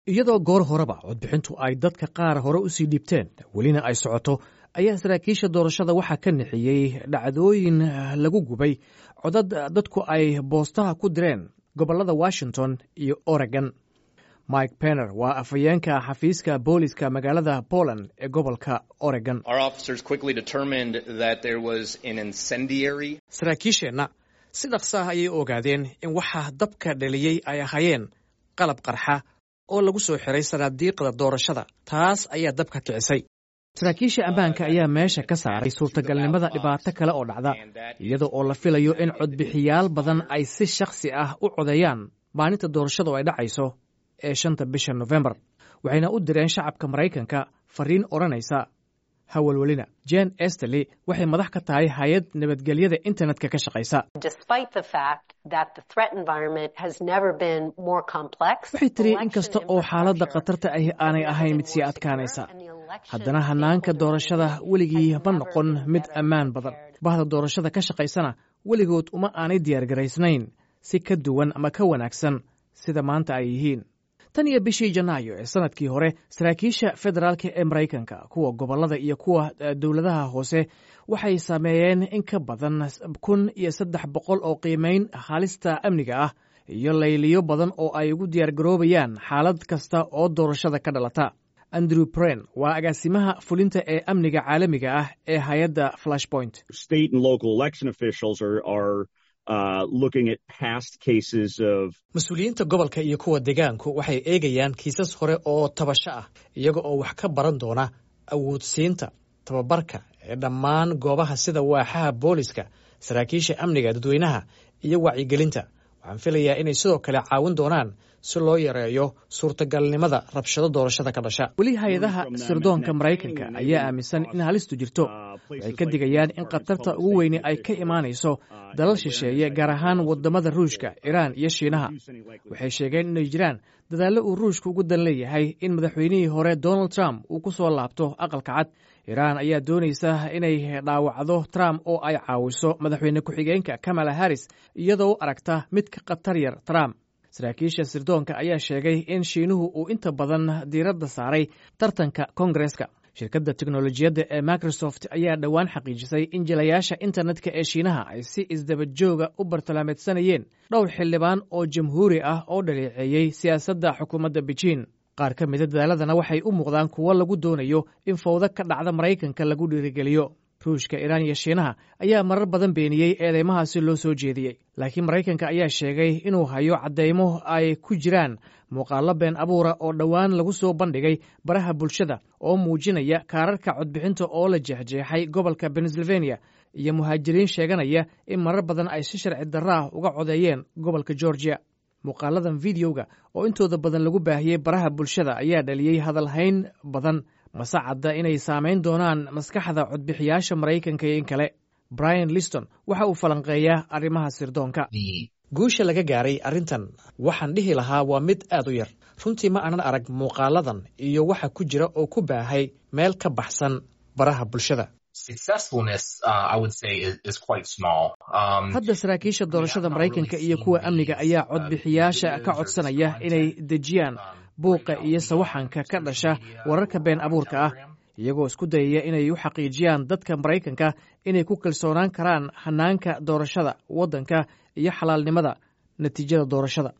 iyadoo goor horeba codbixintu ay dadka qaar hore usii dhibteen welina ay socoto ayaa saraakiisha doorashada waxaa ka nixiyey dhacdooyin lagu gubay codad dadku ay boostaha ku direen gobollada washington iyo oregon mike penner waa afhayeenka xafiiska booliska magaalada poland ee gobolka oregon saraakiisheenna si dhaqsa ah ayay ogaadeen in waxa dabka dhaliyey ay ahaayeen qalab qarxa oo lagu soo xiray sanaadiiqda doorashada taas ayaa dabka kicisay saraakiisha ammaanka ayaa meesha ka saaray suurtagalnimada dhibaato kale oo dhacda iyada oo la filayo in codbixiyaal badan ay si shakhsi ah u codeeyaan maalinta doorashadu ay dhacayso ee shanta bisha nofembar waxayna u direen shacabka maraykanka fariin odhanaysa hawalwelina jen esterley waxay madax ka tahay hay-ad nabadgelyada internetka ka shaqaysa waxay tiri in kasta oo xaaladda khatarta ahi aanay ahayn mid sii adkaanaysa haddana hanaanka doorashada weligii ma noqon mid ammaan badan bahda doorashada ka shaqaysana weligood uma aanay diyaargaraysnayn si ka duwan ama ka wanaagsan sida maanta ay yihiin tan iyo bishii janaayo ee sanadkii hore saraakiisha federaalka ee maraykanka kuwa gobollada iyo kuwa dowladaha hoose waxay sameeyeen in ka badan kun iyo saddex boqol oo qiimayn halista amniga ah iyo layliyo badan oo ay ugu diyaargaroobayaan xaalad kasta oo doorashada ka dhalata andrew bren waa agaasimaha fulinta ee amniga caalamiga ah ee hay-adda flashpoint mas-uuliyiinta gobolka iyo kuwa degaanku waxay eegayaan kiisas hore oo tabasho ah iyaga oo wax ka baran doona awoodsiinta tababarka ee dhammaan goobaha sida waaxaha booliska saraakiisha amniga dadweynaha iyo wacyigelinta waxaan filayaa inay sidoo kale caawin doonaan si loo yareeyo suurtagalnimada rabshado doorashada ka dhasha weli hay-adaha sirdoonka maraykanka ayaa aaminsan in halistu jirto waxay ka digayaan in khatarta ugu weyne ay ka imaanayso dalal shisheeye gaar ahaan wadamada ruushka iraan iyo shiinaha waxay sheegeen inay jiraan dadaallo uu ruushka ugu dan leeyahay in madaxweynihii hore donald trump uu ku soo laabto aqalka cad iraan ayaa doonaysa inay dhaawacdo trump oo ay caawiso madaxweyne ku-xigeenka kamala harris iyadoo aragta mid ka khatar yar trump saraakiisha sirdoonka ayaa sheegay in shiinuhu uu inta badan diiradda saaray tartanka kongareska shirkadda teknolojiyadda ee microsoft ayaa dhowaan xaqiijisay in jilayaasha internetka ee shiinaha ay si isdabajooga u bartilmaameedsanayeen dhowr xildhibaan oo jamhuuri ah oo dhaleeceeyey siyaasadda xukuumadda bejiin qaar ka mida dadaaladana waxay u muuqdaan kuwo lagu doonayo in fawdo ka dhacda maraykanka lagu dhiirigeliyo ruushka iraan iyo shiinaha ayaa marar badan beeniyey eedeymahaasi loo soo jeediyey laakiin maraykanka ayaa sheegay inuu hayo caddaymo ay ku jiraan muuqaallo been abuura oo dhowaan lagu soo bandhigay baraha bulshada oo muujinaya kaararka codbixinta oo la jeexjeexay gobolka pennsylvania iyo muhaajiriin sheeganaya in marar badan ay si sharci darro ah uga codeeyeen gobolka georgia muuqaaladan videoga oo intooda badan lagu baahiyey baraha bulshada ayaa dhaliyey hadalhayn badan mase cadda inay saamayn doonaan maskaxda codbixiyaasha maraykanka iyo in kale brian liston waxa uu falanqeeyaa arrimaha sirdoonka guusha laga gaaray arrintan waxaan dhihi lahaa waa mid aad u yar runtii ma aanan arag muuqaaladan iyo waxa ku jira oo ku baahay meel ka baxsan baraha bulshada hadda saraakiisha doorashada maraykanka iyo kuwa amniga ayaa codbixiyaasha ka codsanaya inay dejiyaan buuqa iyo sawaxanka ka dhasha wararka been abuurka ah iyagoo isku dayaya inay u xaqiijiyaan dadka maraykanka inay ku kalsoonaan karaan hanaanka doorashada waddanka iyo xalaalnimada natiijada doorashada